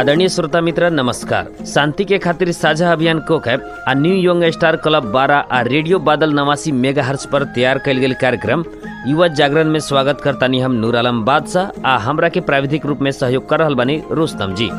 आदरणीय श्रोता मित्र नमस्कार शांति के खातिर साझा अभियान कोकैप आ न्यू यंग स्टार क्लब बारह आ रेडियो बादल नवासी मेगा हर्ष पर तैयार कयल गेल कार्यक्रम युवा जागरण में स्वागत करतानी हम नूर आलम बादशाह आ हमरा के प्राविधिक रूप में सहयोग कर रहल बानी रोस्तम जी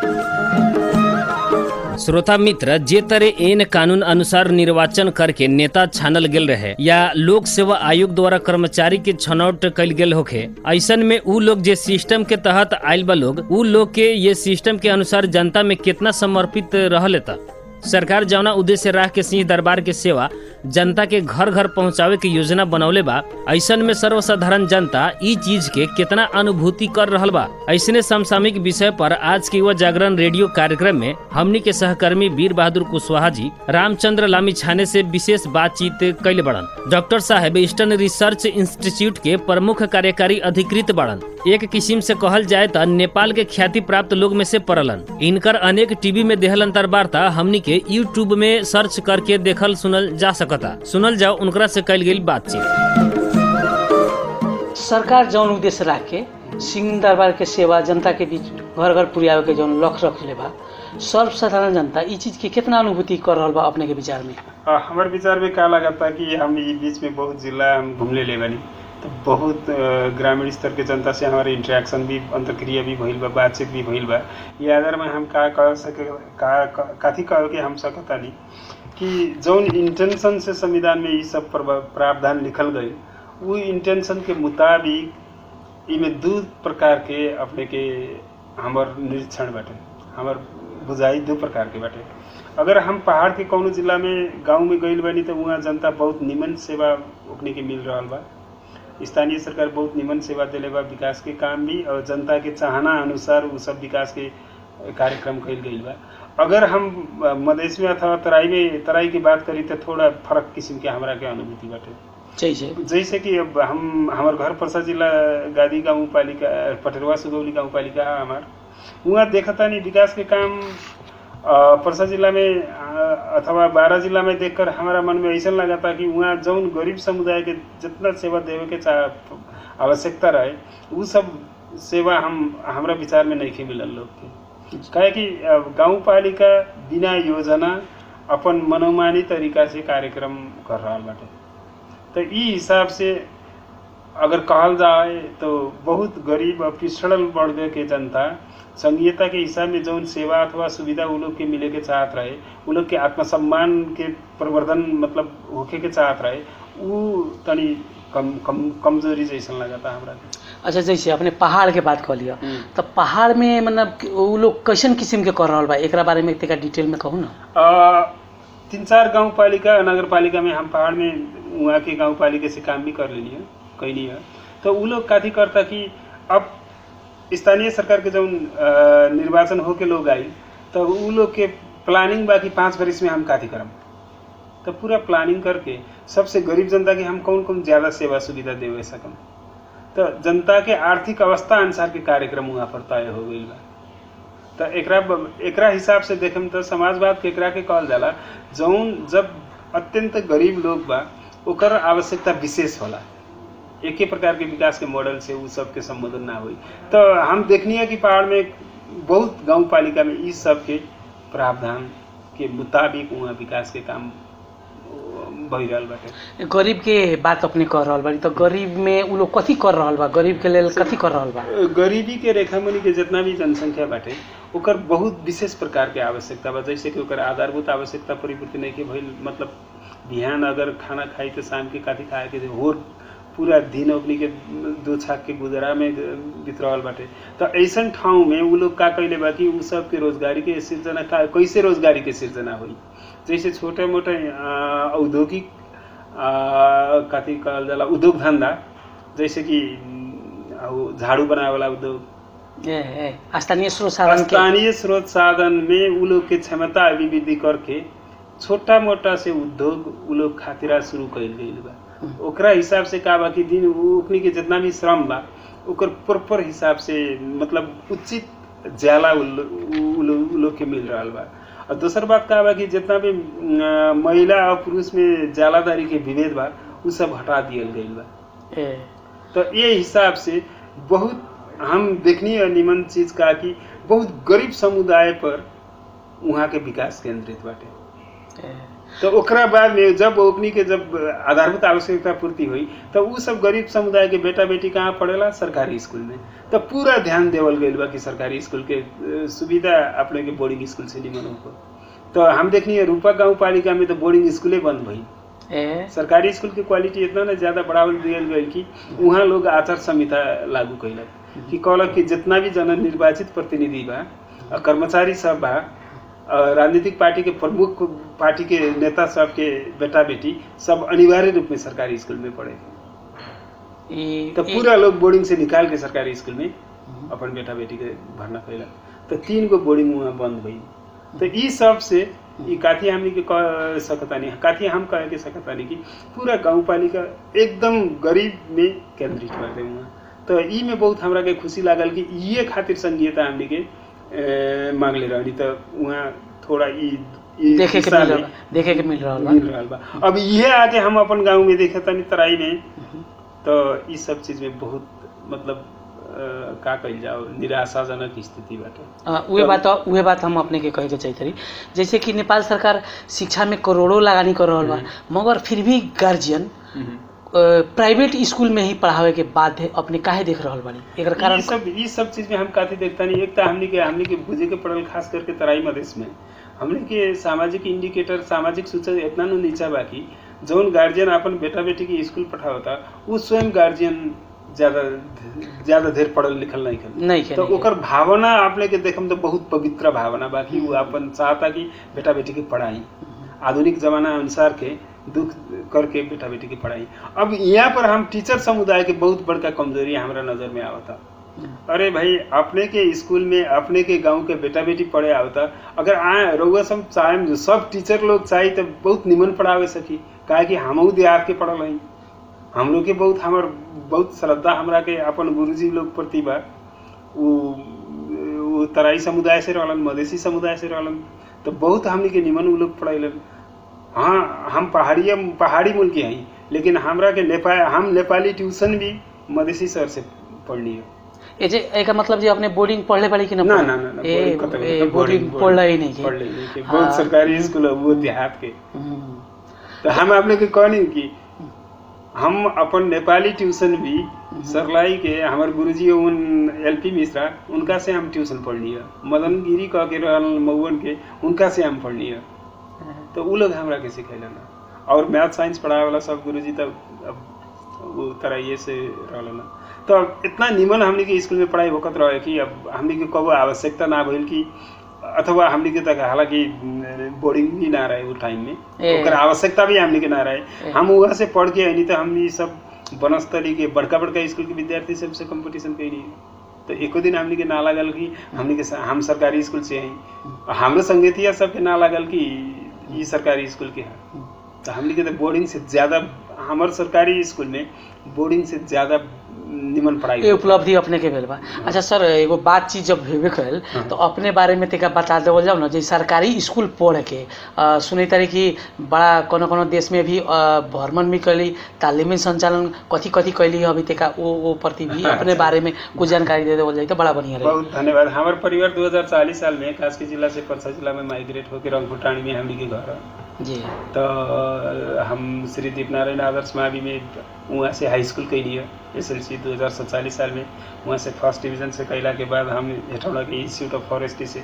श्रोता मित्र जे तरह एन कानून अनुसार निर्वाचन करके नेता छानल गेल रहे या लोक सेवा आयोग द्वारा कर्मचारी के छनौट कल गेल होखे ऐसन में उ लोग जे सिस्टम के तहत आयल बा लोग उ लोग के ये सिस्टम के अनुसार जनता में कितना समर्पित रहले था सरकार जौना उद्देश्य राख के सिंह दरबार के सेवा जनता के घर घर पहुंचावे के योजना बनौले बा ऐसन में सर्वसाधारण जनता ई चीज के कितना अनुभूति कर रहल बा ऐसने समसामयिक विषय पर आज के युवा जागरण रेडियो कार्यक्रम में हमनी के सहकर्मी वीर बहादुर कुशवाहा जी रामचंद्र लामी छाने से विशेष बातचीत कैले बड़न डॉक्टर साहेब ईस्टर्न रिसर्च इंस्टीट्यूट के प्रमुख कार्यकारी अधिकृत बड़न एक किस्म से कहल जाए तो नेपाल के ख्याति प्राप्त लोग में से पड़लन इनकर अनेक टीवी में देहल अंतर्वार्ता हमनी के यूट्यूब में सर्च करके देखल सुनल जा सकता सुनल जाओ उनकरा से कल गई बातचीत सरकार जौन उद्देश्य राख के सिंह दरबार के सेवा जनता के बीच घर घर पुर्यावे के जौन लक्ष्य रखले बा सर्वसाधारण जनता ई चीज के कितना अनुभूति कर रहल बा अपने के विचार में आ, हमारे विचार में का लगता कि हम ये बीच में बहुत जिला हम घूमले ले बनी तो बहुत अ, ग्रामीण स्तर के जनता से हमारे इंटरेक्शन भी अंतर्क्रिया भी भइल बा बातचीत भी भइल बा ये आधार में हम का कह सके का का- काथी कह के हम सकतानी कि जौन इंटेंशन से संविधान में ये सब प्रवा- प्रावधान लिखल गई वो इंटेंशन के मुताबिक इमे दू प्रकार के अपने के हमर निरीक्षण बाटे हमर बुझाई दू प्रकार के बाटे अगर हम पहाड़ के कौनो जिला में गांव में गइल बानी तो वहाँ जनता बहुत निमन सेवा ओकनी के मिल रहल बा स्थानीय सरकार बहुत निमन सेवा देले बा विकास के काम भी और जनता के चाहना अनुसार उ सब विकास के कार्यक्रम कइल गइल बा अगर हम अ, मधेश में अथवा तराई में तराई की बात करी तो थोड़ा फर्क किस्म के हमरा के अनुभूति बाटे जैसे जैसे कि अब हम हमार घर परसा जिला गादी गाँव पालिका पटरवा सुगौली गाँव पालिका है हमार वहाँ देखता नहीं विकास के काम अ, परसा जिला में अ, अथवा बारह जिला में देखकर हमारा मन में ऐसा लगा था कि वहाँ जौन गरीब समुदाय के जितना सेवा देवे के चाह आवश्यकता रहे वो सब सेवा हम हमरा विचार में नहीं मिलल लोग के काहे कि अ, गाँव पालिका बिना योजना अपन मनोमानी तरीका से कार्यक्रम कर रहा बाटे तो ई हिसाब से अगर कहल जाए तो बहुत गरीब और पिछड़ल वर्ग के जनता संघीयता के हिसाब में जौन सेवा अथवा सुविधा उ लोग के मिले के चाहत रहे उ लोग के आत्मसम्मान के प्रवर्धन मतलब होखे के चाहत रहे उ तनी कम कम कमजोरी जैसन लगता हमरा के अच्छा जैसे अपने पहाड़ के बात कह लिया हम्म। तो पहाड़ में मतलब कि उ लोग कैसन किस्म के कर रहल बा एकरा बारे में तनिका डिटेल में कहू ना अ, तीन चार गांव पालिका नगर पालिका में हम पहाड़ में वहाँ के गांव पालिका से काम भी कर लेनी है कैली है तो उ लोग काथी करता कि अब स्थानीय सरकार के जब निर्वाचन होके लोग आई तो उ लोग के प्लानिंग बाकी पाँच बरिस में हम काथी करम तो पूरा प्लानिंग करके सबसे गरीब जनता के हम कौन कौन ज़्यादा सेवा सुविधा देवे सकम तो जनता के आर्थिक अवस्था अनुसार के कार्यक्रम वहाँ पर तय हो गई बा तो एकरा एकरा हिसाब से देखम तो समाजवाद के एकरा के कहल जाला जौन जब अत्यंत गरीब लोग बा ओकर आवश्यकता विशेष होला एके प्रकार के विकास के मॉडल से उ सब के संबोधन ना हुई तो हम देखनी है कि पहाड़ में बहुत गांव पालिका में इस सब के प्रावधान के मुताबिक वहाँ विकास के काम भई रहल बाटे गरीब के बात अपने कर रहल बाड़ी तो गरीब में उ लोग कथी कर रहल बा गरीब के लेल कथी कर रहल बा गरीबी के रेखामुनि के जितना भी जनसंख्या बाटे ओकर बहुत विशेष प्रकार के आवश्यकता बा जैसे कि ओकर आधारभूत आवश्यकता परिपूर्ति नहीं के भइल मतलब बिहान अगर खाना खाई तो शाम के काथी खाए के होर पूरा दिन ओकनी के दो छाक के गुजरा में बीत रहल बाटे तो ऐसन ठाउँ में उ लोग का कैले बा कि उ सब के रोजगारी के सिर्जना का कैसे रोजगारी के सिर्जना हुई जैसे छोटे मोटे अ, औद्योगिक अ, कथी कहल जाला उद्योग धंधा जैसे कि अ, उ झाड़ू बनावे वाला उद्योग ए, ए, स्थानीय स्रोत साधन के स्थानीय स्रोत साधन में उ लोग के क्षमता अभिवृद्धि करके छोटा मोटा से उद्योग उ लोग खातिरा शुरू कइल गइल बा ओकरा हिसाब से का बा कि दिन उ- ओकनी के जितना भी श्रम बा ओकर प्रॉपर हिसाब से मतलब उचित ज्याला उ लो- उ लो- उ लोग के मिल रहल बा और दोसर बात का बा कि जितना भी अ, महिला और पुरुष में ज्यालादारी के विभेद बा उ सब हटा दियल गइल बा ए, तो ये हिसाब से बहुत हम देखनी है निमन चीज का कि बहुत गरीब समुदाय पर वहाँ के विकास केंद्रित बाटे ए, तो ओकरा बाद में जब ओकनी के जब आधारभूत आवश्यकता पूर्ति हुई तो उ सब गरीब समुदाय के बेटा बेटी कहाँ पढ़ेला सरकारी स्कूल में तो पूरा ध्यान देवल गईल बा कि सरकारी स्कूल के अ, सुविधा अपने के बोर्डिंग स्कूल से निमन हो तो हम देखनी रूपा गांव पालिका में तो बोर्डिंग स्कूले बंद भई ए, सरकारी स्कूल के क्वालिटी इतना ना ज्यादा बढ़ावल दियल गई कि वहाँ लोग आचार संहिता लागू कैलक कि कहलक कि जितना भी जन निर्वाचित प्रतिनिधि बा और कर्मचारी सब बा और राजनीतिक पार्टी के प्रमुख पार्टी के नेता सब के बेटा बेटी सब अनिवार्य रूप में सरकारी स्कूल में पढ़े ई- तो ई- पूरा लोग बोर्डिंग से निकाल के सरकारी स्कूल में अपन बेटा बेटी के भरना कैलक तो तीन गो बोर्डिंग वहाँ बंद भई तो ई सब से ई काथी हमनी के कह सकतानी काथी हम कह के सकतानी कि पूरा गाँव पालिका एकदम गरीब में केंद्रित बाटे वहाँ तो ई में बहुत हमरा के खुशी लागल कि ये खातिर संघीयता हमनी के ए, मांगले रहनी तो वहाँ थोड़ा ई ई देखे के दिशा मिल में रहल देखे के मिल रहल बा मिल रहल बा अब ये आके हम अपन गाँव में देखे तनी तराई में तो ई सब चीज में बहुत मतलब अ, का कही जाओ निराशाजनक स्थिति बाटे अ, उहे बात उहे बात हम अपने के कहे के चाहते रही जैसे कि नेपाल सरकार शिक्षा में करोड़ों लगानी कर रहल बा मगर फिर भी गार्जियन प्राइवेट स्कूल में ही पढ़ावे के बाध्य अपने काहे देख रहल बानी एकर कारण ई सब ई सब चीज में हम काफी देखता नहीं एक तो हमने के हमने के बुझे के पड़ल खास करके तराई मधेश में हमने के सामाजिक इंडिकेटर सामाजिक सूचक इतना नु नीचा बाकी जौन गार्जियन अपन बेटा बेटी के स्कूल पठावता उ स्वयं गार्जियन ज्यादा ज्यादा देर पढ़ल लिखल नहीं कर नहीं के तो नहीं ओकर भावना अपने के देखम तो बहुत पवित्र भावना बाकी वो अपन चाहता कि बेटा बेटी के पढ़ाई आधुनिक जमाना अनुसार के दुख करके बेटा बेटी की पढ़ाई अब यहाँ पर हम टीचर समुदाय के बहुत बड़का कमजोरी हमारा नजर में आवता अरे भाई अपने के स्कूल में अपने के गांव के बेटा बेटी पढ़े आवता अगर आए रउआ सब चाहे सब टीचर लोग चाहे तो बहुत निमन पढ़ावे सकी काहे कि हमहू देहात के पढ़ल हई हम लोग के बहुत हमर बहुत श्रद्धा हमरा के अपन गुरुजी लोग प्रति बा उ उ तराई समुदाय से रहलन मधेसी समुदाय से रहलन तो बहुत हमनी के निमन उ लोग पढ़ैलन हाँ हम पहाड़ी पहाड़ी मुल्क के हई लेकिन हमरा के नेपाल हम नेपाली ट्यूशन भी मधेसी सर से पढ़नी है ए जे एका मतलब जे अपने बोर्डिंग पढ़ले बाड़ी कि ना ना ना ना ना, ए बोर्डिंग कतौ- ए कतौ बोर्डिंग बोर्डिंग- पढ़ले ही नहीं के पढ़ले नहीं के हाँ। बहुत सरकारी स्कूल है वो देहात के हम्म, तो हम अपने के कहनी कि हम अपन नेपाली ट्यूशन भी सरलाई के हमारे गुरुजी उन एलपी मिश्रा उनका से हम ट्यूशन पढ़नी है मदन गिरी कह के रहल मऊवन के उनका से हम पढ़नी है तो उ लोग हमरा के सिखैलन और मैथ साइंस पढ़ावे वाला सब गुरुजी तब अब वो तरह ये से रहलन तो अब इतना निमन हमनी के स्कूल में पढ़ाई होकत रहे कि अब हमनी के कबो आवश्यकता ना भइल कि अथवा हमनी के तक हालांकि बोर्डिंग भी ना रहे वो टाइम में ए। ओकर आवश्यकता भी हमनी के ना रहे ए। हम वहाँ से पढ़ के आनी तो हमनी सब बनस्थली के बड़का बड़का स्कूल के विद्यार्थी सबसे कंपटीशन कैली तो एको दिन हमनी के ना लागल कि हमनी के स- हम सरकारी स्कूल से हई हमरे संगतिया सबके ना लागल कि ई सरकारी स्कूल के हैं तो हमनी के तो बोर्डिंग से ज्यादा हमार सरकारी स्कूल में बोर्डिंग से ज्यादा निमन पढ़ाई ये उपलब्धि अपने के भेल बा अच्छा सर एगो बातचीत जब भेबे कल तो अपने बारे में तनिका बता देवल जाओ ना जे सरकारी स्कूल पढ़ के अ, सुनै तारी कि बड़ा कोनो कोनो देश में भी अ, भ्रमण भी कैली तालिमी संचालन कथी कथी कैली अभी तक वो वो प्रति भी अपने बारे में कुछ जानकारी दे देवल जाए तो बड़ा बढ़िया रही बहुत धन्यवाद हमारे परिवार 2040 साल में कास्की जिला से परसा जिला में माइग्रेट होकर रंगभुटानी में हमनी के घर है जी तो अ, हम श्री दीपनारायण आदर्श मावी में वहाँ से हाई स्कूल कैली है एस एल सी दू हज़ार सत्तालीस साल में वहाँ से फर्स्ट डिवीजन से कैला के बाद हम हेटौड़ा के इंस्टीट्यूट ऑफ फॉरेस्ट्री से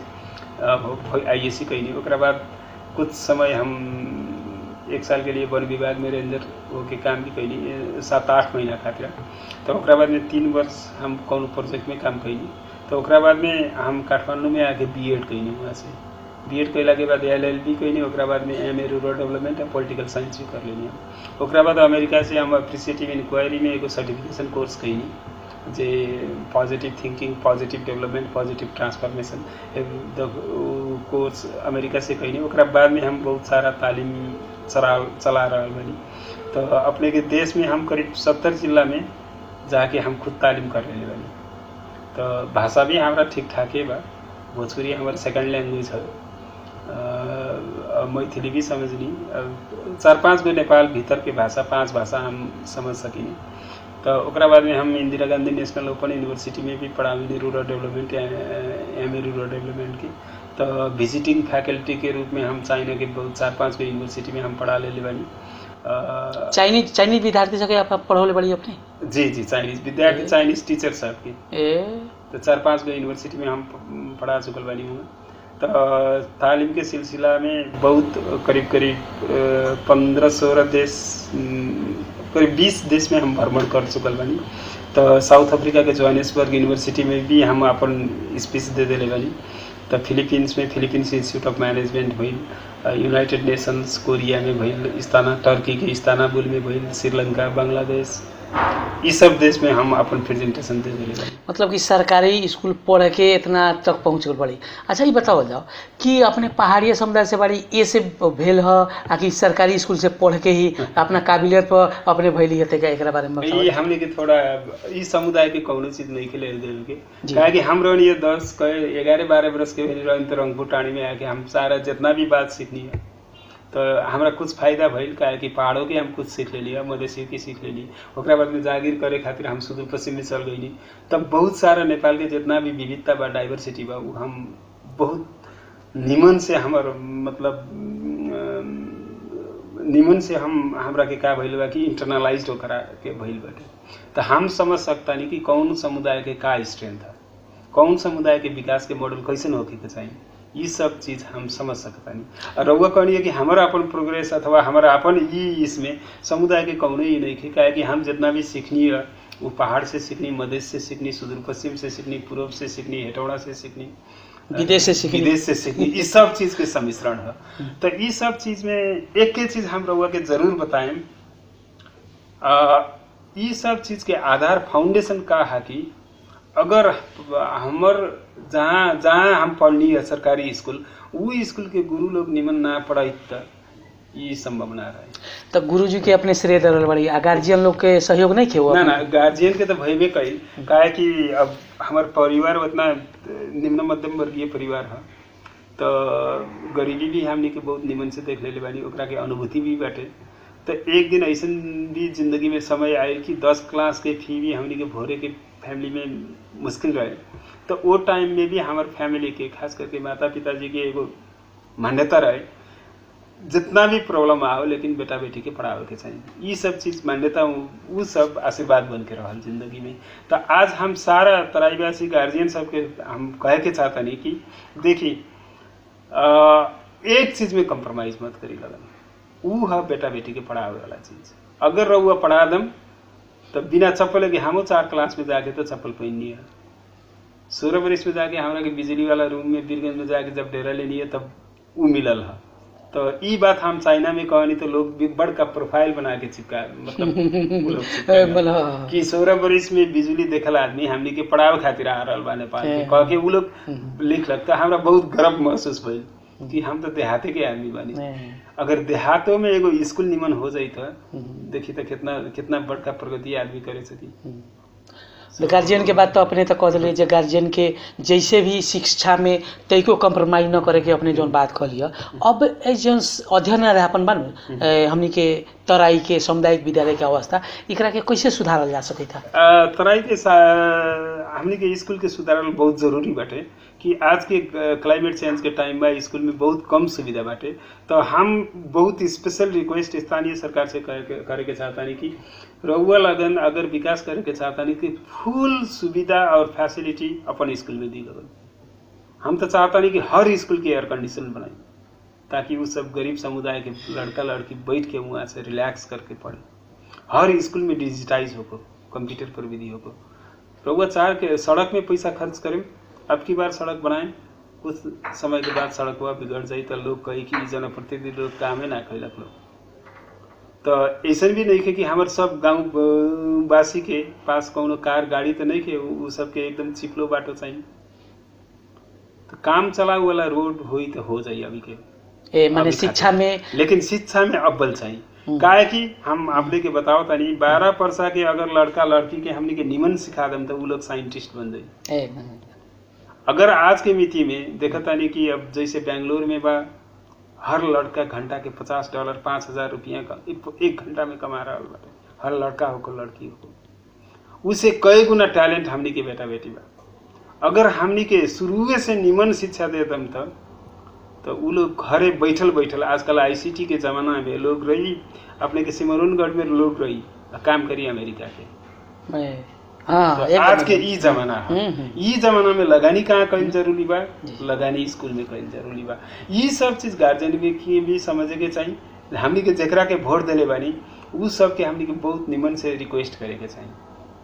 आई एस सी कैली ओकरा बाद कुछ समय हम एक साल के लिए वन विभाग में रेंजर होके काम भी कैली ए, सात आठ महीना खातिर तो ओकरा बाद में तीन वर्ष हम कौन प्रोजेक्ट में काम कैली तो ओकरा बाद में हम काठमांडू में आके बी एड कैली वहाँ से बी एड कैला के बाद एल एल बी कैली ओकरा बाद में एम ए रूरल डेवलपमेंट आ पॉलिटिकल साइंस भी कर लेनी हम ओकरा बाद अमेरिका से हम अप्रिसिएटिव इंक्वायरी में एगो सर्टिफिकेशन कोर्स कैली जे positive thinking positive development positive transformation course America से कैली ओकरा बाद में हम बहुत सारा तालीम चला चला रहा बनी तो अपने के देश में हम करीब सत्तर जिला में जाके हम खुद तालीम कर रहे बनी तो भाषा भी हमारा ठीक ठाक है बा भोजपुरी हमारा सेकंड लैंग्वेज है अ, मैथिली भी समझनी अ, चार पाँच गो नेपाल भीतर के भाषा पांच भाषा हम समझ सकिनी तो ओकरा बाद में हम Indira Gandhi national open university में भी पढ़ावी rural development M A rural development की तो विजिटिंग फैकल्टी के रूप में हम चाइना के बहुत चार पाँच गो यूनिवर्सिटी में हम पढ़ा ले बानी अ, चाइनीज चाइनीज विद्यार्थी सके आप पढ़ौले बड़ी अपने जी जी चाइनीज विद्यार्थी चाइनीज टीचर साहब की ए तो चार पाँच गो यूनिवर्सिटी में हम प- पढ़ा चुकल बानी हुआ तो तालीम के सिलसिला में बहुत करीब करीब पंद्रह सोलह देश अम, करीब बीस देश में हम भ्रमण कर चुकल बानी तो साउथ अफ्रीका के जोहानिसबर्ग यूनिवर्सिटी में भी हम अपन स्पीच दे दिले बानी तो फिलीपींस में फिलीपींस इंस्टीट्यूट ऑफ मैनेजमेंट भइल अ, यूनाइटेड नेशंस कोरिया में भइल इस्ताना टर्की के इस्तानाबुल में भइल श्रीलंका बांग्लादेश ये सब देश में हम अपन प्रेजेंटेशन दे दिले बानी मतलब कि सरकारी स्कूल पढ़ के इतना तक पहुँच गल बड़ी अच्छा ये बताओ जाओ कि अपने पहाड़िया समुदाय से बड़ी ए से भेल ह आ कि सरकारी स्कूल से पढ़ के ही अपना काबिलियत पर अपने भैली हते का एकरा बारे में बताओ ये हमने के थोड़ा ई समुदाय के कौनो चीज नहीं खेले देवे के जी। काहे कि हम रहनी है दस कहे ग्यारह बारह बरस के रहनी तो रंगपुर टाणी में आके हम सारा जितना भी बात सीखनी है तो हमरा कुछ फायदा भइल काहे कि पहाड़ों के हम कुछ सीख लेली मधेसी की सीख लेली ओकरा बाद में जागीर करे खातिर हम सुदूर पश्चिम में चल गईली तब बहुत सारा नेपाल के जितना भी विविधता बा डाइवर्सिटी बा उ हम बहुत निमन से हमर मतलब अम, निमन से हम हमरा के का भइल बा कि इंटरनलाइज्ड ओकरा के भइल बाटे तो हम समझ सकतानी कि कौन समुदाय के का स्ट्रेंथ है कौन समुदाय के विकास के मॉडल कैसन होके के चाहिए ये सब चीज हम समझ सकतानी और रउआ कहनी कि हमारा अपन प्रोग्रेस अथवा हमारा अपन ई इसमें समुदाय के कौनो ही नहीं काहे कि हम जितना भी सीखनी है वो पहाड़ से सीखनी मधेश से सीखनी सुदूर पश्चिम से सीखनी पूर्व से सीखनी हेटौड़ा से सीखनी विदेश से सीखनी। विदेश से सीखनी ये सब चीज के सम्मिश्रण है तो ये सब चीज में एक के चीज हम रउआ के जरूर बताएं आ, ये सब चीज के आधार फाउंडेशन का है कि अगर हमर जहाँ जहाँ हम पढ़नी है सरकारी स्कूल वो स्कूल के गुरु लोग निमन ना पढ़ाई त ये संभव ना रहे तो गुरुजी के अपने श्रेय दरल बड़ी आ गार्जियन लोग के सहयोग नहीं खे वो ना ना गार्जियन के तो भयबे कई काहे कि अब हमार परिवार उतना निम्न मध्यम वर्गीय परिवार है तो गरीबी भी हमने के बहुत निमन से देख लेले बानी ओकरा के अनुभूति भी बाटे तो एक दिन ऐसा भी जिंदगी में समय आए कि दस क्लास के फी भी हमने के भोरे के फैमिली में मुश्किल रहे तो वो टाइम में भी हमार फैमिली के खास करके माता पिताजी के एगो मान्यता रहे जितना भी प्रॉब्लम आओ लेकिन बेटा बेटी के पढ़ावे के चाहिए ये सब चीज मान्यता वो सब आशीर्वाद बन के रहल जिंदगी में तो आज हम सारा तराईवासी गार्जियन सबके हम कहे के चाहता नहीं कि देखी अ, एक चीज में कंप्रोमाइज मत करी लगन ऊ है बेटा बेटी के पढ़ावे वाला चीज अगर रहुआ पढ़ा दम तो बिना चप्पल के हमो चार क्लास में जाके तो चप्पल पहननी है सोलह बरिस में जाके हमरा के बिजली वाला रूम में बीरगंज में जाके जब डेरा लेनी है तब ऊ मिलल है तो ई बात हम चाइना में कहनी तो लोग भी बड़का प्रोफाइल बना के चिपका मतलब ऊ लोग चिपकाएगा। बोलो कि सोलह बरिस में बिजली देखल आदमी हमनी के पढ़ावे खातिर आ रहल बा नेपाल के कह के ऊ लोग लिख लगता हमरा बहुत गर्व महसूस भइल कि हम तो देहाते के आदमी बानी अगर देहातों में एगो स्कूल निमन हो जाई तो देखी तो कितना कितना बड़का प्रगति आदमी करे सकी तो गार्जियन के बात तो अपने तो कह दिले जे गार्जियन के जैसे भी शिक्षा में तैको कंप्रोमाइज न करे के अपने जौन बात कह लिया अब ए जौन अध्ययन अध्यापन बन हमनी के तराई के सामुदायिक विद्यालय के अवस्था एकरा के कैसे सुधारल जा सकै था आ, तराई के सा- हमनी के स्कूल के सुधारल बहुत जरूरी बाटे कि आज के क्लाइमेट चेंज के टाइम में स्कूल में बहुत कम सुविधा बाटे तो हम बहुत स्पेशल रिक्वेस्ट स्थानीय सरकार से करे के, करे के चाहतानी कि रउआ लगन अगर विकास करे के चाहतानी कि फुल सुविधा और फैसिलिटी अपन स्कूल में दी लगन हम तो चाहतानी कि हर स्कूल के एयर कंडीशन बनाई ताकि वो सब गरीब समुदाय के लड़का लड़की बैठ के वहाँ से रिलैक्स करके पढ़े हर स्कूल में डिजिटाइज होको कंप्यूटर पर विधि होको रउआ चाह के सड़क में पैसा खर्च करें अब की बार सड़क बनाएं कुछ समय के बाद सड़क हुआ बिगड़ जाई तो लोग कही कि जनप्रतिनिधि लोग कामे ना कैलक लोग तो ऐसा भी नहीं है कि हमारे सब गांव अ, वासी के पास कौनो कार गाड़ी तो नहीं है उ सबके एकदम चिपलो बाटो चाहिए तो काम चलाऊ वाला रोड होई तो हो जाई अभी के ए माने अभी शिक्षा में लेकिन शिक्षा में अव्वल चाहिए काहे कि हम आपने के बताओ तनी बारह परसा के अगर लड़का लड़की के हमने के निमन सिखा दम तो उ लोग साइंटिस्ट बन जाई ए अगर आज के मिति में देखा तानी कि अब जैसे बेंगलोर में बा हर लड़का घंटा के पचास डॉलर पाँच हजार रुपया का एक एक घंटा में कमा रहा बाटे हर लड़का हो को लड़की हो उसे कई गुना टैलेंट हमनी के बेटा बेटी बा अगर हमनी के शुरुए से निमन शिक्षा देतम त तो उ लोग घरे बैठल बैठल आजकल आईसीटी के जमाना में लोग रही अपने के सिमरुनगढ़ में लोग रही आ काम करी अमेरिका के मैं हाँ तो एकदम आज के एकदम। ई जमाना है हम्म, हम्म। ई जमाना में लगानी कहाँ कईल जरूरी बा जी। लगानी स्कूल में कईल जरूरी बा ई सब चीज गार्जियन के की भी समझे के चाहिए हमनी के जेकरा के वोट देले बानी उ सब के हमनी के बहुत निमन से रिक्वेस्ट करे के चाहिए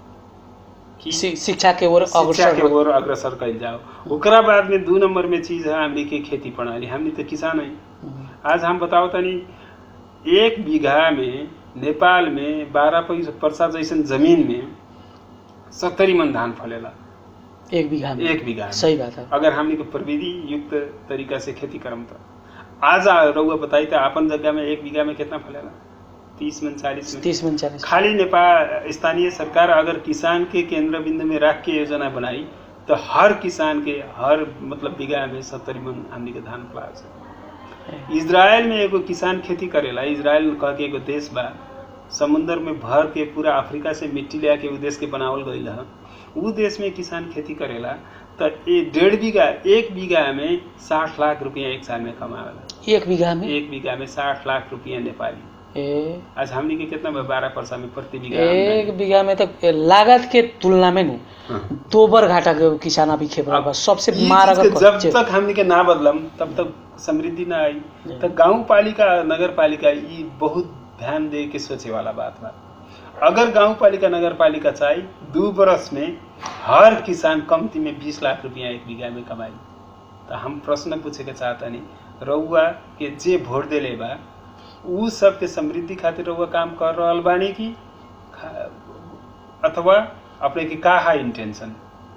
कि शि- शिक्षा के ओर शिक्षा अग्रसर के ओर अग्रसर कईल जाओ ओकरा बाद में दू नंबर में चीज है हमनी के खेती प्रणाली हमनी तो किसान है हम्म, आज हम बताओ तनी एक बीघा में नेपाल में बारह परसा जैसन जमीन में सत्तरी मन धान फलेला एक बीघा में एक बीघा में। सही बात है अगर हमनी के प्रविधि युक्त तरीका से खेती करम तो आज आ- रउआ बताई तो अपन जगह में एक बीघा में कितना फलेला तीस मन चालीस मन तीस में चालीस खाली नेपाल स्थानीय सरकार अगर किसान के केंद्र बिंदु में रख के योजना बनाई तो हर किसान के हर मतलब बीघा में सत्तरी मन हमनी के धान फला सके इजराइल में एगो किसान खेती करेला इजराइल कह के एगो देश बा समुंदर में भर के पूरा अफ्रीका से मिट्टी ले आके उ देश के बनावल गईल है उ देश में किसान खेती करेला तो ये डेढ़ बीघा एक बीघा में साठ लाख रुपया एक साल में कमावेला एक बीघा में एक बीघा में साठ लाख रुपया नेपाली ए, आज हमनी के कितना बा बारह परसा में प्रति बीघा एक आमदनी। बीघा में तो लागत के तुलना में नु हाँ। दो बार घाटा के किसान अभी खेप रहा बा सबसे ई मार चीज के अगर जब बच्चे- तक हमनी के ना बदलम तब तक समृद्धि ना आई तो गांव पालिका नगर पालिका ई बहुत ध्यान दे के सोचे वाला बात बा अगर गांव पालिका नगर पालिका चाही दू बरस में हर किसान कमती में बीस लाख रुपया एक बीघा में कमाई तो हम प्रश्न पूछे के चाहतनी रउआ के जे वोट देले बा उ सब के समृद्धि खातिर रउआ काम कर रहल बानी की खा- अथवा अपने के का है इंटेंशन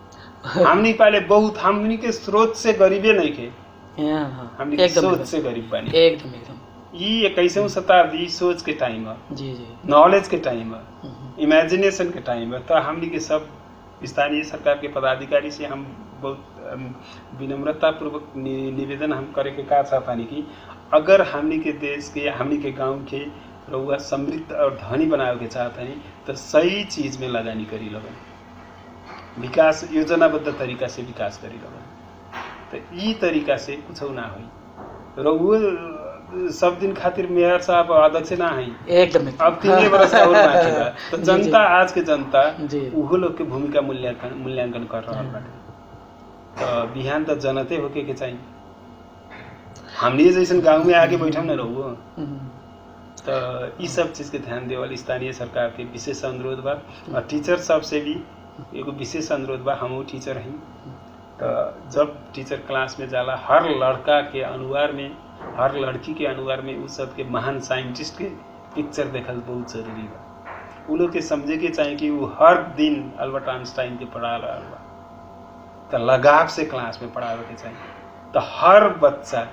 हमनी पहले बहुत हमनी के स्रोत से गरीबे नहीं थे हाँ, हाँ, हमनी के एकदम सोच एकदम से गरीब बनी एकदम एकदम ई इक्कीसवीं शताब्दी सोच के टाइम है जी जी नॉलेज के टाइम है हम्म, इमेजिनेशन के टाइम है तो हमनी के सब स्थानीय सरकार के पदाधिकारी से हम बहुत अम, विनम्रता पूर्वक नि, निवेदन हम करे के का चाहतानी कि अगर हमनी के देश के हमनी के गांव के रउआ समृद्ध और धनी बनावे के चाहतानी तो सही चीज में लगानी करी लगन विकास योजनाबद्ध तरीका से विकास करी लगन तो ई तरीका से कुछ ना होई रउआ सब दिन खातिर मेयर साहब अध्यक्ष ना है एकदम एकदम। अब तीन बरस और बाकी बा तो जी, जनता आज के जनता जी। उहो लोग के भूमिका मूल्यांकन मूल्यांकन कर रहल बाटे तो बिहान तो जनते होके के चाहिए हमनी जैसन गांव में आके बैठम न रहू हम्म, तो ई सब चीज के ध्यान देवल स्थानीय सरकार के विशेष अनुरोध बा और टीचर सब से भी एगो विशेष अनुरोध बा हमहू टीचर हई तो जब टीचर क्लास में जाला हर लड़का के अनुहार में हर लड़की के अनुहार में उस सब के महान साइंटिस्ट के पिक्चर देखल बहुत जरूरी बा उ लोग के समझे के चाहिए कि वो हर दिन अल्बर्ट आइंस्टाइन के पढ़ा रहल बा तो लगाव से क्लास में पढ़ावे के चाहिए तो हर बच्चा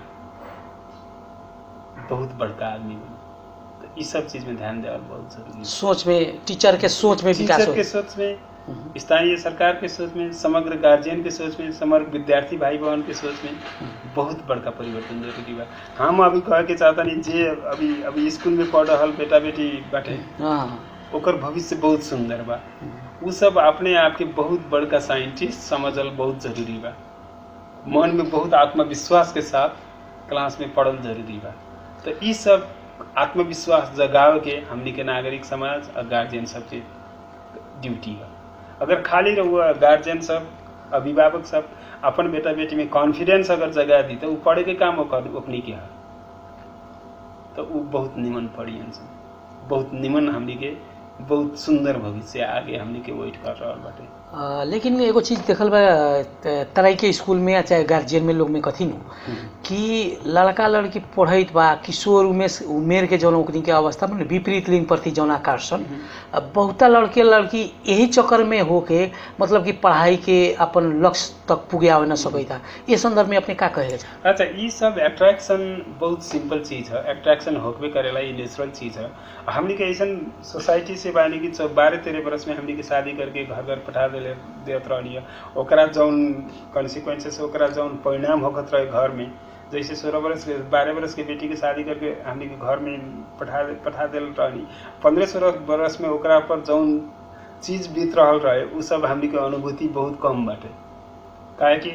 बहुत बड़का आदमी बने तो ई सब चीज में ध्यान देवल बहुत जरूरी है सोच में टीचर के सोच में विकास टीचर हो के सोच में हम्म, स्थानीय सरकार के सोच में समग्र गार्जियन के सोच में समग्र विद्यार्थी भाई बहन के सोच में बहुत बड़का परिवर्तन जरूरी बा हम अभी कहे के चाहता नहीं जे अभी अभी स्कूल में पढ़ रहल बेटा बेटी बाटे हाँ ओकर भविष्य बहुत सुंदर बा हम्म, उ सब अपने आप के बहुत बड़का साइंटिस्ट समझल बहुत जरूरी बा मन में बहुत आत्मविश्वास के साथ क्लास में पढ़ल जरूरी बा तो ई सब आत्मविश्वास जगाव के हमनी के नागरिक समाज और गार्जियन सब के ड्यूटी बा अगर खाली रहुआ गार्जियन सब अभिभावक सब अपन बेटा बेटी में कॉन्फिडेंस अगर जगा दी तो उ पढ़े के काम ओकर ओकनी के है तो उ बहुत निमन पढ़ी बहुत निमन हमनी के बहुत सुंदर भविष्य आगे हमनी के वेट कर रहल बाटे आ, लेकिन एगो चीज देखल बा त- तराई के स्कूल में या चाहे गार्जियन में लोग में कथी नु कि लड़का लड़की पढ़ैत बा किशोर उमेर उमेर के जौन ओकनी के अवस्था में विपरीत लिंग प्रति जौन आकर्षण अब बहुता लड़के लड़की यही चक्कर में होके मतलब कि पढ़ाई के अपन लक्ष्य तक पुगे आवे न सकैता ये संदर्भ में अपने का कहे चाह अच्छा ई सब अट्रैक्शन बहुत सिंपल चीज है अट्रैक्शन होकबे करेला ई नेचुरल चीज है हमनी के ऐसन सोसाइटी से बानी कि चौ- बारह तेरह बरस में हमनी के शादी करके घर घर पठा देले देत रहनी है ओकरा जौन कॉन्सिक्वेंसेस ओकरा जौन परिणाम होकत रहे घर में जैसे सोलह बरस के बारह बरस के बेटी के शादी करके हमनी के घर में पठा पठा देल रहनी पंद्रह सोलह बरस में ओकरा पर जौन चीज बीत रहल रहे उ सब हमनी के अनुभूति बहुत कम बाटे काहे कि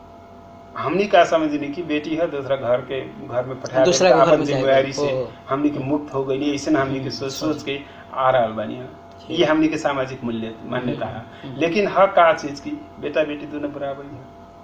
हमनी का समझनी कि बेटी है दूसरा घर के घर में पठा दूसरा देता, के घर अपन में जाएगा। जिम्मेवारी से ओ। हमनी के मुक्त हो गई ऐसे हमनी के सोच सोच के आ रहल बानी है। ये हमनी के सामाजिक मूल्य मान्यता है लेकिन हक का चीज की बेटा बेटी दोनों बराबर ही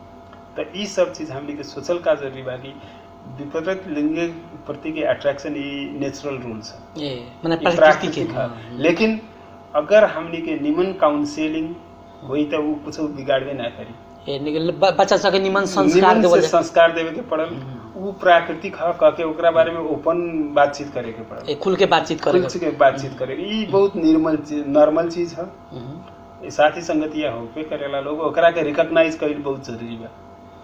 है तो ई सब चीज हमनी के सोचल का जरूरी बा कि विपरीत लिंग के प्रति के अट्रैक्शन ई नेचुरल रूल्स है ए माने ई प्रकृति के प्राकृतिक है हाँ, लेकिन अगर हमनी के निमन काउंसिलिंग हुई तो वो कुछ बिगाड़बे ना करी ए निकल ब- बच्चा सबके निमन संस्कार निमन देवल से जाए संस्कार देवे के पड़ल वो प्राकृतिक ह कह के ओकरा बारे में ओपन बातचीत करे के पड़ल ए, खुल के बातचीत करे खुल के बातचीत करे ई बहुत निर्मल चीज नॉर्मल चीज है हम्म, ई साथी संगतिया होबे करेला लोग ओकरा के रिकॉग्नाइज कईल बहुत जरूरी बा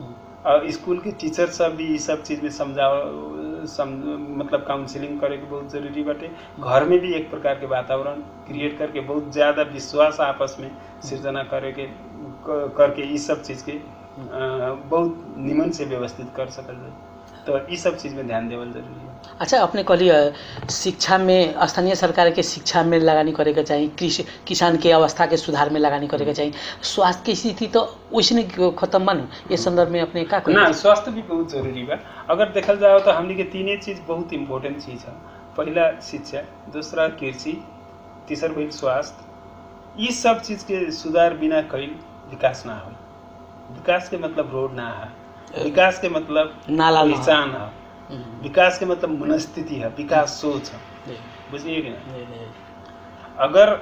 और स्कूल के टीचर सब भी ई सब चीज में समझाव सम, मतलब काउंसलिंग करे के बहुत जरूरी बाटे घर में भी एक प्रकार के वातावरण क्रिएट करके बहुत ज्यादा विश्वास आपस में सृजना करे के क- करके ई सब चीज के अ, बहुत निमन से व्यवस्थित कर सकल जाए तो ई सब चीज में ध्यान देवल जरूरी है अच्छा अपने कहलिए शिक्षा में स्थानीय सरकार के शिक्षा में लगानी करे के चाहिए कृषि किसान के अवस्था के सुधार में लगानी करे के चाहिए स्वास्थ्य की स्थिति तो वैसे नहीं खत्म बन ये संदर्भ में अपने का ना कही स्वास्थ्य भी बहुत जरूरी बा अगर देखल जाओ तो हमनी के तीने चीज बहुत इम्पोर्टेंट चीज है पहला शिक्षा दूसरा कृषि तीसर भइल स्वास्थ्य ये सब चीज के सुधार बिना कईल विकास ना हो विकास के मतलब रोड ना है विकास के मतलब नाला ना। पहचान है हम्म, विकास के मतलब मनस्थिति है विकास सोच है जी, बुझलिए कि ना जी, जी, अगर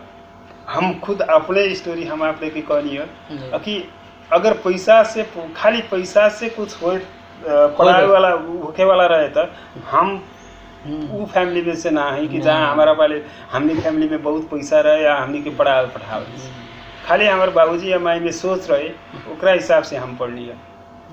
हम खुद अपने स्टोरी हम आप लेके कहनी है जी। कि अगर पैसा से खाली पैसा से कुछ हो पढ़ाए होए। वाला होके वाला रहे तो हम हम्म, उ फैमिली में से ना है कि ना। जहाँ हमारा वाले हमनी फैमिली में बहुत पैसा रहे या हमनी के पढ़ावे पढ़ावे खाली हमारे बाबूजी या माई में सोच रहे ओकरा हिसाब से हम पढ़ लिया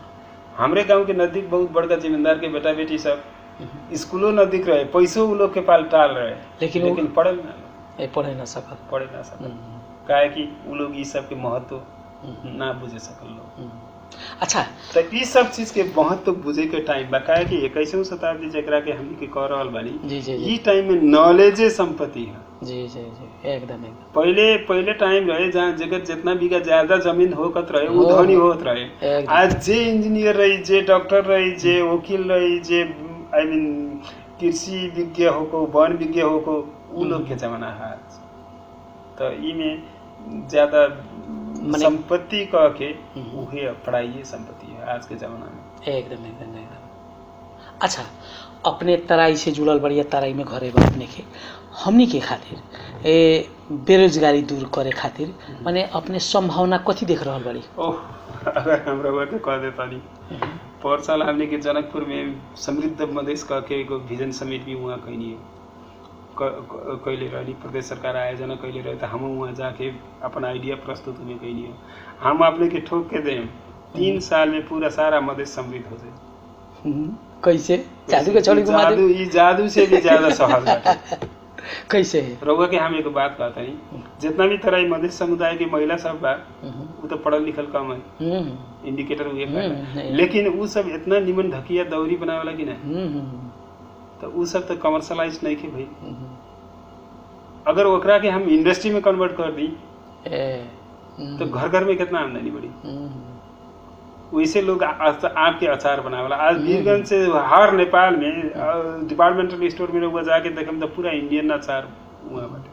हमरे गांव के नजदीक बहुत बड़का जिम्मेदार के बेटा बेटी सब स्कूलों नजदीक रहे पैसों उ लोग के पाल टाल रहे लेकिन वो- लेकिन पढ़ल ना लोग, ए, पढ़े ना सकल पढ़े ना सकल हम्म, काहे कि उ लोग ई सब के महत्व हम्म, ना बुझे सकल लोग हम्म। अच्छा तो ई सब चीज के महत्व बुझे के टाइम बा काहे कि इक्कीसवीं शताब्दी जेकरा के हमनी के कह रहल बानी जी जी जी ई टाइम में नॉलेजे संपत्ति है जी जी जी एकदम एकदम पहले पहले टाइम रहे जहाँ जगह जितना बीघा ज्यादा जमीन होकत रहे वो हो। धनी होत रहे एकदम। आज जे इंजीनियर रही जे डॉक्टर रही जे वकील रही जे आई मीन कृषि विज्ञ होको वन विज्ञ होको उ लोग के जमाना है आज तो ई में ज्यादा मने- संपत्ति कह के हम्म। उहे पढ़ाई संपत्ति है आज के जमाना में एकदम एकदम एकदम अच्छा अपने तराई से जुड़ल बढ़िया तराई में घरे बा अपने के हमनी के खातिर ए बेरोजगारी दूर करे खातिर माने अपने संभावना कथी देख रहल बड़ी ओह अगर हमरा वर्ग कह देता नहीं पर साल हमने के जनकपुर में समृद्ध मधेश कह के एगो विजन समिट भी वहाँ कैनी कैले रहनी प्रदेश सरकार आयोजना कैले रहे तो हम वहाँ जाके अपन आइडिया प्रस्तुत में कैनी हम अपने के ठोक के दें तीन साल में पूरा सारा मधेश समृद्ध हो जाए हम्म, कैसे जादू के छोड़ी घुमा जादू दे ई जादू से भी ज्यादा सहज बाटे कैसे है रउआ के हम एगो बात कहता नहीं जितना भी तरह ई मधेश समुदाय के महिला सब बा हम्म, वो तो पढ़ल लिखल कम है हम्म, इंडिकेटर हुए हम्म, नहीं। लेकिन उ सब इतना निमन ढकिया दौरी बनावेला कि ना हम्म, हम्म, तो उ सब तो कमर्शलाइज नहीं के भाई हम्म, अगर ओकरा के हम इंडस्ट्री में कन्वर्ट कर दी ए, हम्म, तो घर घर में कितना आमदनी बढ़ी हम्म, वैसे लोग आ- आम के अचार बनावेला आज वीरगंज से हर नेपाल में डिपार्टमेंटल स्टोर में रउआ जाके देखम तो पूरा इंडियन अचार वहाँ बाटे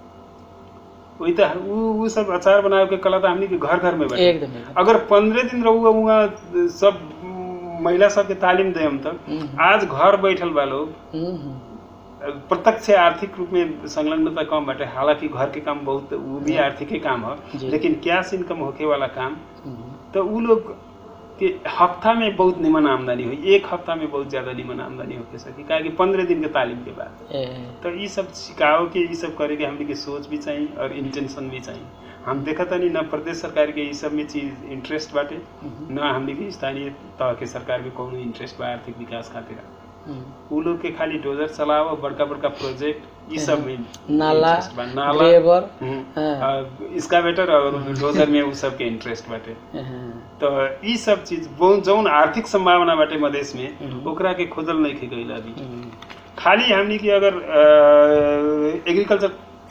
वही तो उ उ सब अचार बनावे के कला तो हमनी के घर घर में बाटे एकदम एकदम अगर पंद्रह दिन रहुआ वहाँ सब महिला सबके तालीम दे हम तक हम्म, आज घर बैठल बा लोग हम्म, हम्म, प्रत्यक्ष आर्थिक रूप में संलग्नता कम बाटे हालांकि घर के काम बहुत वो भी आर्थिक ही काम जी। है लेकिन कैश इनकम होके वाला काम हम्म, तो उ लोग के हफ्ता में बहुत निमन आमदनी हुई एक हफ्ता में बहुत ज्यादा निमन आमदनी होके सकी काहे कि पंद्रह दिन के तालीम के बाद ए, तो ये सब सिखाओ के ये सब करे के हमने के सोच भी चाहिए और इंटेंशन भी चाहिए हम देखा नहीं ना प्रदेश सरकार के ये सब में चीज इंटरेस्ट बाटे हम्म, ना हमने के स्थानीय तह के सरकार में कोनो इंटरेस्ट बा आर्थिक विकास खातिर हम्म, उ लोग के खाली डोजर चलाओ बड़का बड़का प्रोजेक्ट ये सब में नाला interest बा। नाला लेबर हम्म, हाँ। और इसका बेटर और डोजर में उ सब के इंटरेस्ट बाटे हाँ, तो ई सब चीज वो जौन आर्थिक संभावना बाटे मधेश में हम्म। ओकरा के खोजल नहीं खे गईल अभी हम्म, खाली हमनी की अगर एग्रीकल्चर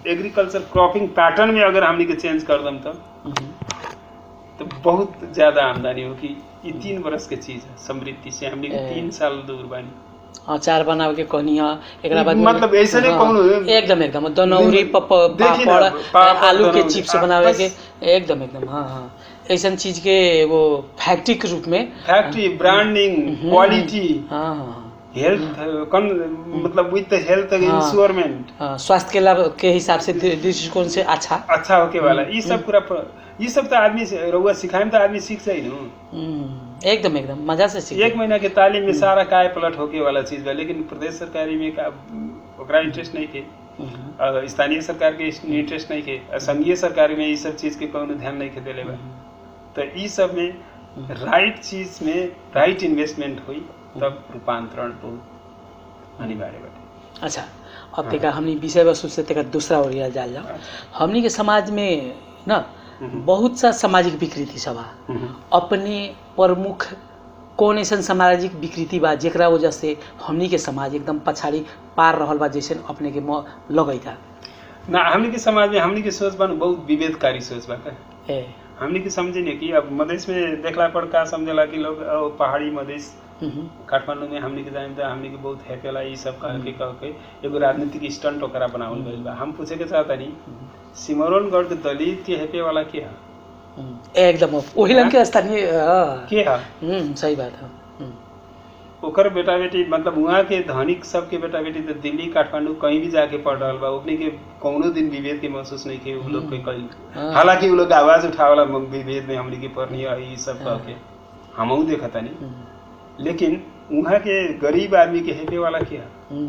एग्रीकल्चर क्रॉपिंग पैटर्न में अगर हमनी के चेंज कर दम तो हम्म, तो बहुत ज्यादा आमदनी होगी ये तीन बरस के चीज है समृद्धि से हमनी के ए। तीन साल दूर बानी अचार बनावे के कहनी है एकरा बाद में- मतलब ऐसे नहीं हाँ, कहूँ। एकदम एकदम दनौरी पप देखी ना, पापड़ पापड़, आलू के दनौरी, चिप्स आ, बनावे बस। के एकदम एकदम हाँ हाँ ऐसन चीज के वो फैक्ट्री के रूप में फैक्ट्री ब्रांडिंग क्वालिटी हाँ हाँ हाँ हेल्थ कन मतलब विद हेल्थ हाँ। इंश्योरमेंट हाँ, स्वास्थ्य के लाभ के हिसाब से दृ- दृष्टिकोण से अच्छा अच्छा होके वाला ये सब पूरा प- ये सब तो आदमी से रउआ सिखाए तो आदमी सीख जाए ना हम्म, एकदम एकदम मजा से सीखे एक महीना के तालीम में सारा काय पलट होके वाला चीज बा लेकिन प्रदेश सरकारी में का ओकरा इंटरेस्ट नहीं थे हम्म, और स्थानीय सरकार के इंटरेस्ट नहीं थे और संघीय सरकार में ये सब चीज के कोनो ध्यान नहीं खे देले बा तो ई सब में राइट चीज में राइट इन्वेस्टमेंट हुई तब रूपांतरण बहुत अनिवार्य बाटे अच्छा अब तेका हमनी विषय वस्तु से तेका दूसरा ओरिया जाल जाओ हमनी के समाज में ना बहुत सा सामाजिक विकृति सब बा हम्म। अपने प्रमुख कौन ऐसा सामाजिक विकृति बा जेकरा वजह से हमनी के समाज एकदम पछाड़ी पार रहल बा जैसे अपने के म लगैता ना हमनी के समाज में हमनी के सोच बा न बहुत विभेदकारी सोच बा का ए हमनी के समझे नहीं कि अब मधेश में देखला पर का समझेला कि लोग अ, पहाड़ी मधेश हम्म, काठमांडू में हमनी के जाने तो हमनी के बहुत हैपेला ई सब कह के कह के एगो राजनीतिक स्टंट ओकरा बनावल गइल बा हम पूछे के चाहता नहीं सिमरौनगढ़ के दलित के हैपे वाला के है हम्म, एकदम वही लंग के स्थानीय हाँ, के है हम्म, सही बात है हम्म, ओकर बेटा बेटी मतलब वहाँ के धनिक सबके बेटा बेटी तो दिल्ली काठमांडू कहीं भी जाके पढ़ रहा बा ओकनी के कौनो दिन विभेद के महसूस नहीं किए उ लोग के कहीं हाँ। हालांकि उ लोग आवाज उठावला विभेद में हमनी के पढ़नी है ई सब कह के हमहू देखता नहीं हम्म, लेकिन वहाँ के गरीब आदमी के हेपे वाला के है हम्म,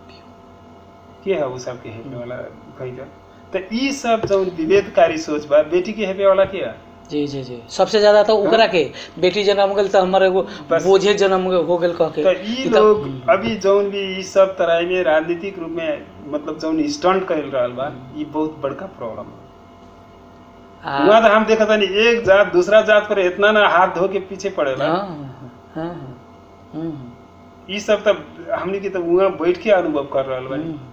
के है उ सब के हेपे वाला कहीं का तो ई सब जो विभेदकारी सोच बा बेटी के हेपे वाला के है जी जी जी सबसे ज्यादा तो ओकरा के बेटी जन्म गेल तो हमारे एगो बस। बोझे जन्म हो गेल कह के तो ई ई तो- लोग अभी जौन भी ई सब तरह में राजनीतिक रूप में मतलब जौन स्टंट कर रहल बा ई बहुत बड़का प्रॉब्लम है आ- वहाँ तो हम देखा नहीं एक जात दूसरा जात पर इतना ना हाथ धो के पीछे पड़ेला हाँ, हाँ, हाँ, हम्म, ई सब तब हमनी के तो वहाँ बैठ के अनुभव कर रहल बानी हम्म।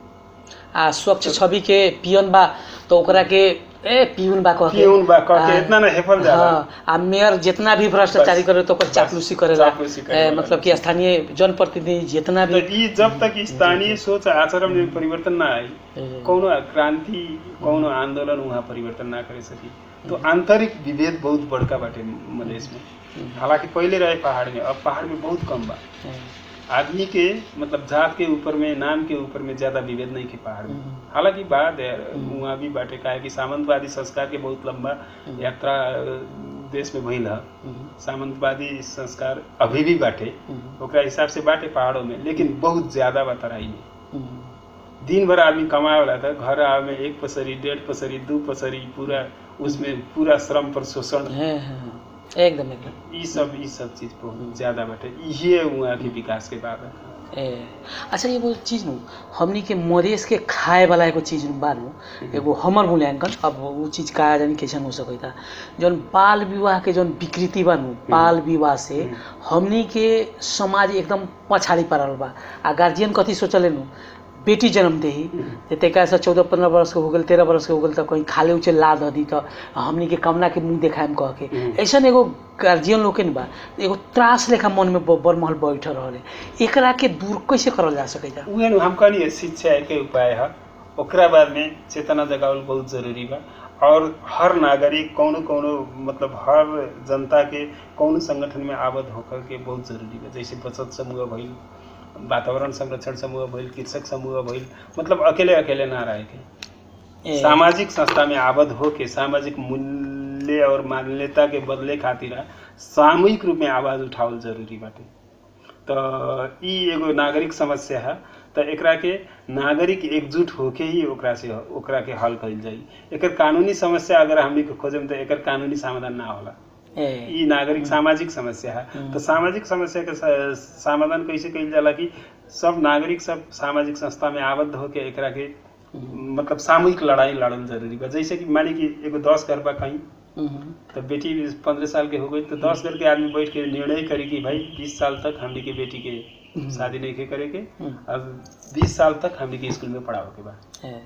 आ स्वच्छ छवि के पियन बा तो ओकरा के ए पियून बा कह के पियून बा कह के आ, इतना ना हेफल जाला हाँ, आ मेयर जितना भी भ्रष्टाचारी बस, करे तो ओकर बस, चापलूसी करेला चापलूसी करे ए, वाला। मतलब कि स्थानीय जनप्रतिनिधि जितना तो भी ई जब तक स्थानीय सोच आचरण में परिवर्तन ना आई ए, कौनो क्रांति कौनो आंदोलन वहाँ परिवर्तन ना करे सकी तो आंतरिक विभेद बहुत बड़का बाटे मधेश में हालांकि पहले रहे पहाड़ में अब पहाड़ में बहुत कम बा ए, आदमी के मतलब जात के ऊपर में नाम के ऊपर में ज्यादा विभेद नहीं के पहाड़ में हम्म। हालांकि बात है वहाँ भी बाटे काहे कि सामंतवादी संस्कार के बहुत लंबा यात्रा अ, देश में भइल है हम्म, सामंतवादी संस्कार अभी भी बाटे हम्म, ओकरा हिसाब से बाटे पहाड़ों में लेकिन बहुत ज्यादा बा तराई में हम्म, दिन भर आदमी कमाए वाला था घर आवे में एक पसरी डेढ़ पसरी दू पसरी पूरा उसमें पूरा श्रम पर शोषण हाँ, हाँ, हाँ, एकदम एकदम ई सब ई सब चीज बहुत ज्यादा बाटे इहे वहाँ के विकास के बाद है ए अच्छा एगो चीज नु हमनी के मधेश के खाए वाला एगो चीज नु बा नु एगो हमर मूल्यांकन अब वो चीज का जानी कैसन हो सकता जौन बाल विवाह के जौन विकृति बा नु बाल विवाह से हमनी के समाज एकदम पछाड़ी पड़ल बा आ गार्जियन कथी सोचले नु बेटी जन्म दे जे तेका से चौदह पंद्रह वर्ष के हो गेल तेरह वर्ष के हो गेल तो कहीं खाले उचे ला द दी तो हमनी के कमना के मुंह देखाएम कह के हम्म। ऐसन एगो गार्जियन लोग के न बा एगो त्रास लेखा मन में ब- बरमहल बैठ रहल एकरा के दूर कैसे करल जा सकेला उहे नु हम कहनी शिक्षा के उपाय है ओकरा बाद में चेतना जगावल बहुत जरूरी बा और हर नागरिक कौनो कौनो मतलब हर जनता के कौनो संगठन में आबद्ध होकर के बहुत जरूरी बा जैसे बचत समूह भइल वातावरण संरक्षण समूह भइल कृषक समूह भइल मतलब अकेले अकेले ना रहे के ए, सामाजिक संस्था में आबद्ध होके सामाजिक मूल्य और मान्यता के बदले खातिर सामूहिक रूप में आवाज उठावल जरूरी बाटे तो ई एगो नागरिक समस्या है तो एकरा के नागरिक एकजुट होके ही ओकरा से ओकरा के हल कइल जाई एकर कानूनी समस्या अगर हमनी के खोजम तो एकर कानूनी समाधान ना होला ए, ई नागरिक सामाजिक समस्या है हम्म। तो सामाजिक समस्या के स- समाधान कैसे कइल जाला कि सब नागरिक सब सामाजिक संस्था में आबद्ध होके एकरा के मतलब सामूहिक लड़ाई लड़ल जरूरी बा जैसे कि मानी कि एगो दस घर बा कहीं हम्म, तो बेटी पंद्रह साल के हो गई तो दस घर के आदमी बैठ के निर्णय करी कि भाई बीस साल तक हमनी के बेटी के शादी नहीं के करे के हम्म, अब बीस साल तक हमनी के स्कूल में पढ़ाओ के बा ए,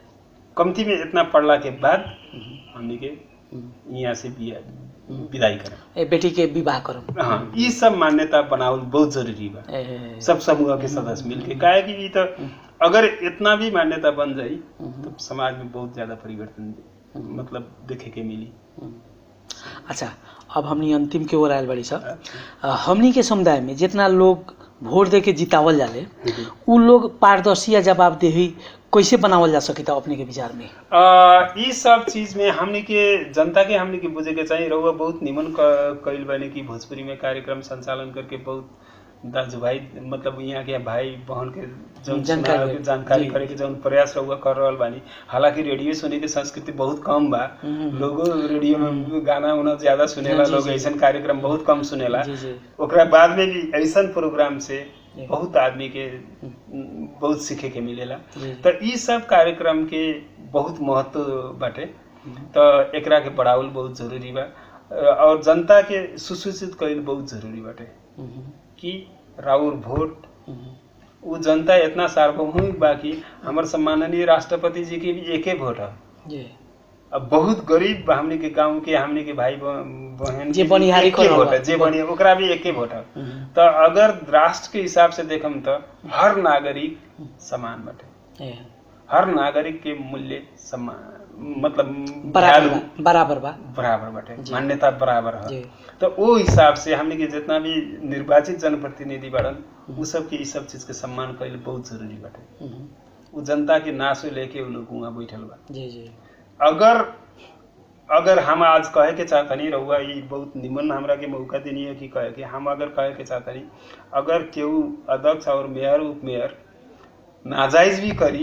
कमती में इतना पढ़ला के बाद हमनी के यहाँ से बिया विदाई करें ए बेटी के विवाह करम हाँ ये सब मान्यता बनावल बहुत जरूरी बा ए, सब समूह के सदस्य मिलके काहे कि ई तो अगर इतना भी मान्यता बन जाई तो समाज में बहुत ज्यादा परिवर्तन मतलब देखे के मिली अच्छा अब हमनी अंतिम के ओर आयल बड़ी सब हमनी के समुदाय में जितना लोग वोट दे के जितावल जाले उ लोग पारदर्शी या जवाबदेही कैसे बनावल जा सके अपने के विचार में आ, ई सब चीज में हमने के जनता के हमने के बुझे के चाहिए रहुआ बहुत निमन क- कइल बने कि भोजपुरी में कार्यक्रम संचालन करके बहुत दाजु भाई मतलब यहाँ के भाई बहन के जौन जानकारी सुनावे के हो। जानकारी जी। करे के जौन प्रयास रहुआ कर रहल बानी हालांकि रेडियो सुने के संस्कृति बहुत कम बा हम्म। लोगो रेडियो में गाना उना ज्यादा सुनेला जी, लोग जी। ऐसन कार्यक्रम बहुत कम सुनेला जी जी ओकरा बाद में भी ऐसन प्रोग्राम से जी। बहुत आदमी के बहुत सीखे के मिलेला जी। तो ई सब कार्यक्रम के बहुत महत्व बाटे तो एकरा के बढ़ावल बहुत जरूरी बा और जनता के सुसूचित कईल बहुत जरूरी बाटे हम्म, कि राउर वोट हम्म, उ जनता इतना सार्वभौमिक बा कि हमर सम्माननीय राष्ट्रपति जी के भी एके वोट है जी अब बहुत गरीब बा हमनी के गांव के हमनी के भाई ब- बहन जे के भी बनिहारी एके कर रहल वोट बा। है जे बनी ओकरा भी एके वोट है हम्म, तो अगर राष्ट्र के हिसाब से देखम तो हर नागरिक समान बाटे ए, हर नागरिक के मूल्य समान मतलब बराबर value बा बराबर बा बराबर बाटे जी। मान्यता बराबर है जी तो वो हिसाब से हमने के जितना भी निर्वाचित जनप्रतिनिधि बाड़न उ सब के ई सब चीज के सम्मान कईल बहुत जरूरी बाटे हम्म, उ जनता के नासो लेके उ लोग वहाँ बैठल बा जी जी अगर अगर हम आज कहे के चाहतनी रहुआ ई बहुत निमन हमरा के मौका देनी है कि कहे के हम अगर कहे के चाहतनी अगर केहू अध्यक्ष और मेयर उप मेयर नाजायज भी करी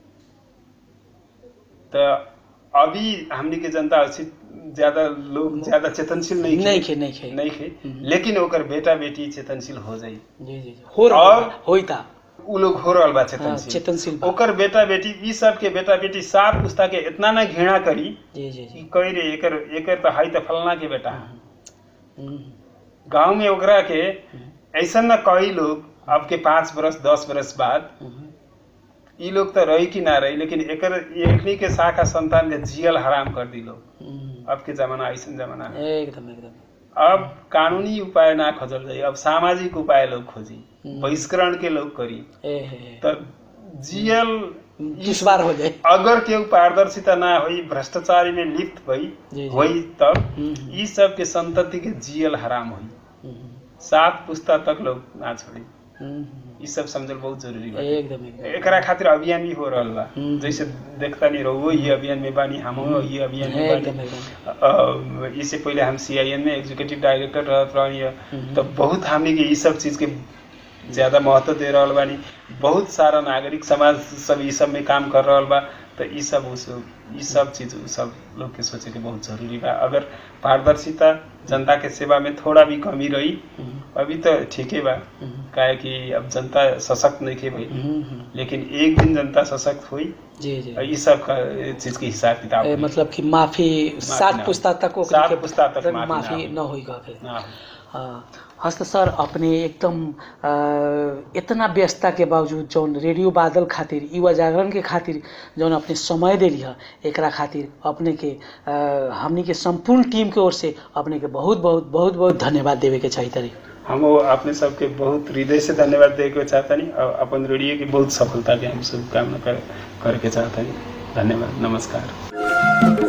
तो अभी हमनी के जनता अच्छी ज्यादा लोग ज्यादा चेतनशील नहीं खे- नहीं खे नहीं खे नहीं खे हम्म। लेकिन ओकर बेटा बेटी चेतनशील हो जाई जी जी जी हो रहा और- बा, होइता उ लोग हो रहल बा हाँ, चेतनशील चेतनशील बा। ओकर बेटा बेटी ई सब के बेटा बेटी सात पुस्ता के इतना ना घृणा करी जी जी कि जी कही रे एकर एकर तो हाई तो फलना के बेटा हम्म, गांव में ओकरा के ऐसा ना कई लोग अब के पाँच बरस दस बरस बाद हम्म, ई लोग तो रही कि ना रही लेकिन एकर एकनी के शाखा संतान के जियल हराम कर दी लोग हम्म, अब के जमाना ऐसा जमाना है एकदम एकदम अब कानूनी उपाय ना खोजल जाई अब सामाजिक उपाय लोग खोजी हम्म। बहिष्करण के लोग करी ए हे, हे। तो जियल दुश्वार हो जाए अगर केहू पारदर्शिता ना होई भ्रष्टाचारी में लिप्त भई जी, जी। होई तब हम्म, ई सब के संतति के जियल हराम होई हम्म, सात पुस्ता तक लोग ना छोड़ी हम्म, ई सब समझल बहुत जरूरी बा एकदम एकदम एकरा खातिर अभियान भी हो रहल बा हम्म। जैसे देखता नहीं रहो ये अभियान में बानी हम ये अभियान में एकदम बानी एकदम अ, इससे पहले हम सीआईएन में एग्जीक्यूटिव डायरेक्टर रहत रहनी हम्म। तो बहुत हमने के ई सब चीज के ज्यादा महत्व दे रहल बानी बहुत सारा नागरिक समाज सब ई सब में काम कर रहल बा तो ई सब उस ई सब चीज उ सब लोग के सोचे के बहुत जरूरी बा अगर पारदर्शिता जनता के सेवा में थोड़ा भी कमी रही हम्म, अभी तो ठीके बा हम्म, काहे कि अब जनता सशक्त नहीं खे भाई हम्म, हम्म, लेकिन एक दिन जनता सशक्त हुई जी जी और ई सब का चीज के हिसाब किताब ए, हुई। मतलब कि माफी सात ना पुस्ता तक ओकनी सात के पुस्ता तक मतलब माफी माफी ना न होई कह के ना हो। हाँ हस्त सर अपने एकदम अ, इतना व्यस्तता के बावजूद जौन रेडियो बादल खातिर युवा जागरण के खातिर जौन अपने समय देली है एकरा खातिर अपने के अ, हमनी के संपूर्ण टीम के ओर से अपने के बहुत बहुत बहुत बहुत धन्यवाद देवे के चाहिए तरी हम वो अपने सबके बहुत हृदय से धन्यवाद दे के चाहतनी और अपन रेडियो की बहुत सफलता के हम शुभकामना कर करके चाहतनी धन्यवाद नमस्कार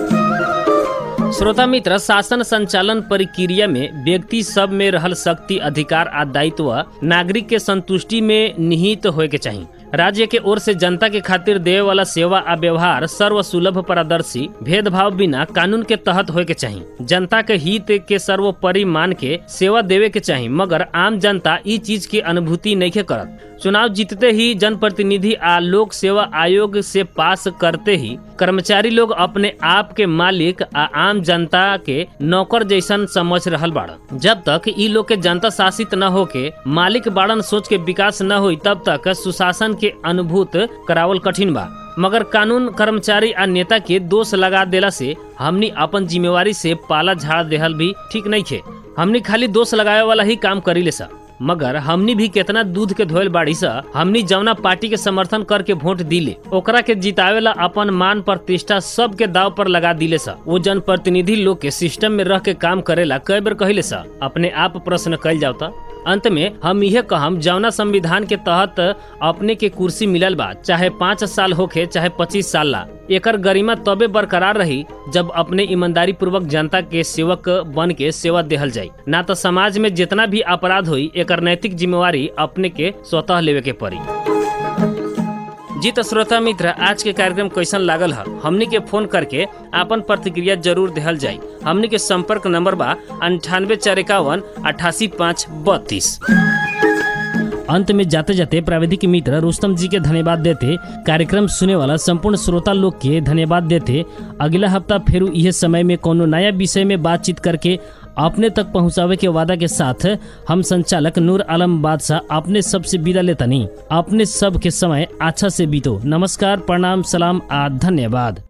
श्रोता मित्र शासन संचालन प्रक्रिया में व्यक्ति सब में रहल शक्ति अधिकार आ दायित्व नागरिक के संतुष्टि में निहित होए के चाहिए राज्य के ओर से जनता के खातिर देवे वाला सेवा आ व्यवहार सर्व सुलभ पारदर्शी भेदभाव बिना कानून के तहत होए के चाहिए जनता के हित के सर्वोपरि मान के सेवा देवे के चाहिए मगर आम जनता ई चीज की अनुभूति नहीं करत चुनाव जीतते ही जनप्रतिनिधि आ लोक सेवा आयोग से पास करते ही कर्मचारी लोग अपने आप के मालिक आ आम जनता के नौकर जैसन समझ रहल बाड़न जब तक ई लोग के जनता शासित न होके मालिक बाड़न सोच के विकास न होई तब तक सुशासन के अनुभूत करावल कठिन बा मगर कानून कर्मचारी आ नेता के दोष लगा देला से हमनी अपन जिम्मेवारी से पाला झाड़ देहल भी ठीक नहीं खे हमनी खाली दोष लगावे वाला ही काम करी ले सा मगर हमनी भी कितना दूध के धोयल बाड़ी सा हमनी जवना पार्टी के समर्थन करके वोट दिले ओकरा के जितावेला अपन मान प्रतिष्ठा सब के दाव पर लगा दिले सा वो जन प्रतिनिधि लोग के सिस्टम में रह के काम करेला कई बार कहले सा अपने आप प्रश्न कल जाता अंत में हम यह कहम जवना संविधान के तहत अपने के कुर्सी मिलल बा चाहे पाँच साल होखे चाहे पच्चीस साल ला एकर गरिमा तबे बरकरार रही जब अपने ईमानदारी पूर्वक जनता के सेवक बन के सेवा देहल जाई ना तो समाज में जितना भी अपराध हुई एकर नैतिक जिम्मेवारी अपने के स्वतः लेवे के पड़ी जी तो श्रोता मित्र आज के कार्यक्रम कैसन लागल है हमनी के फोन करके आपन प्रतिक्रिया जरूर देहल जाई हमनी के संपर्क नंबर बा अंठानवे चार इक्यावन अठासी पाँच बत्तीस अंत में जाते जाते प्राविधिक मित्र रुस्तम जी के धन्यवाद देते कार्यक्रम सुने वाला संपूर्ण श्रोता लोग के धन्यवाद देते अगला हफ्ता फिर यह समय में कोनो नया विषय में बातचीत करके अपने तक पहुंचावे के वादा के साथ हम संचालक नूर आलम बादशाह अपने सबसे विदा लेतनी अपने सब के समय अच्छा से बीतो नमस्कार प्रणाम सलाम आ धन्यवाद